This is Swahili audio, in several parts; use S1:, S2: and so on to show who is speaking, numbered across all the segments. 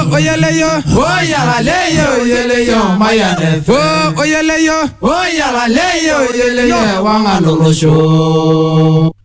S1: oyeleyo
S2: oyalaleyo oyeleyo mayanefe
S1: o oyeleyo
S2: oyalaleyo oyeleyo wangalolosho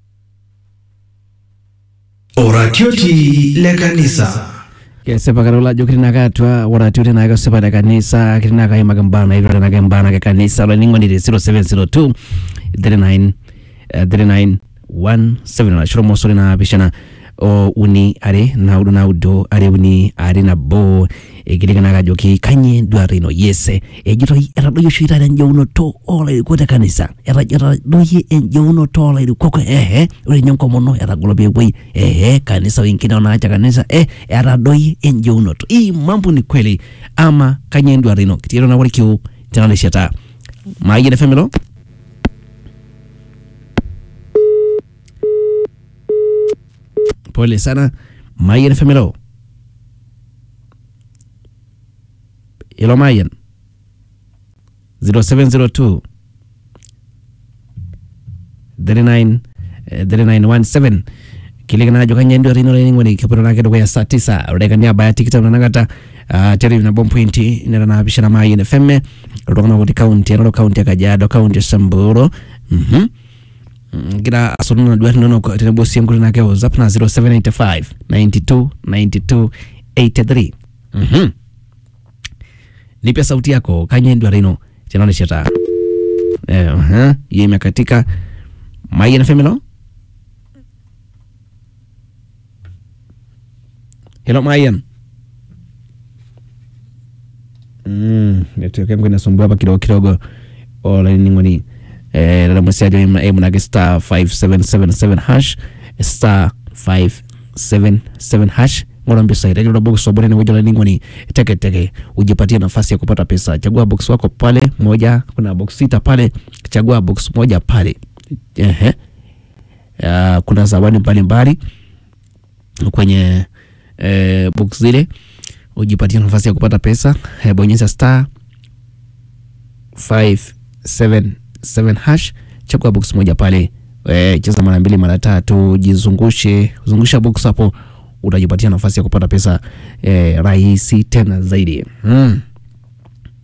S3: oratioti le kanisa
S4: kesipakala ulajo kitinaka atua oratioti nake osipata kanisa kitinaka imakembana ivyo tenake mbana ke kanisa olainining'onire 0702 39 eh, 39 17 lachoro mosori naapishana o uni are naudo naudo are uni are nabo ekitikinaka ajoki kanyio enduata ino yese ejitoi etadoyie oshi taata enjeunoto oolairikok te kanisa Eta- etadoyie enjeunoto oolairikok ehe ore ninye enkomono etagolo peepuoi ehe kanisa wengine wanaacha kanisa eh etadoyie enjeunoto hii mambo ni kweli ama kanyio enduata ino kitiero naworikio tenaleshata maayien efemelo pole sana mayen femelo ilo mayen 0702 39 eh, 3917 kilikanajo kanyendo rino lening'oni kipito nake dukuya saa tisa orekani abaya tikitam nanakata uh, teri nabo mpointi nera naapishana mayen fm iltung'anak kuti kaunti enalo kaunti ya kajiado kaunti ya samburu mhm ngira asonona duat inonok tenebo sii enkuti nake whatsapp na 0785 92 92 83 mhm nipia sauti yako kanye endwara ino tenalesheta eh, uh-huh. hiyo imekatika mayen femelo helo mayen Mm, network yangu inasumbua hapa kidogo kidogo olaining'oni eh, dada mwesiajo emunake star 5777 hash star 577 hash ng'ora mpisai tajula box wabone ni wajula ning'oni teke teke ujipatie nafasi ya kupata pesa chagua box wako pale moja kuna box sita pale chagua box moja pale ehe uh, kuna zawadi mbalimbali kwenye eh, box zile ujipatie nafasi ya kupata pesa eh, bonyeza star 577 hash chagua box moja pale eh, cheza mara mbili mara tatu jizungushe zungusha box hapo utajipatia nafasi ya kupata pesa eh, rahisi tena zaidi mm.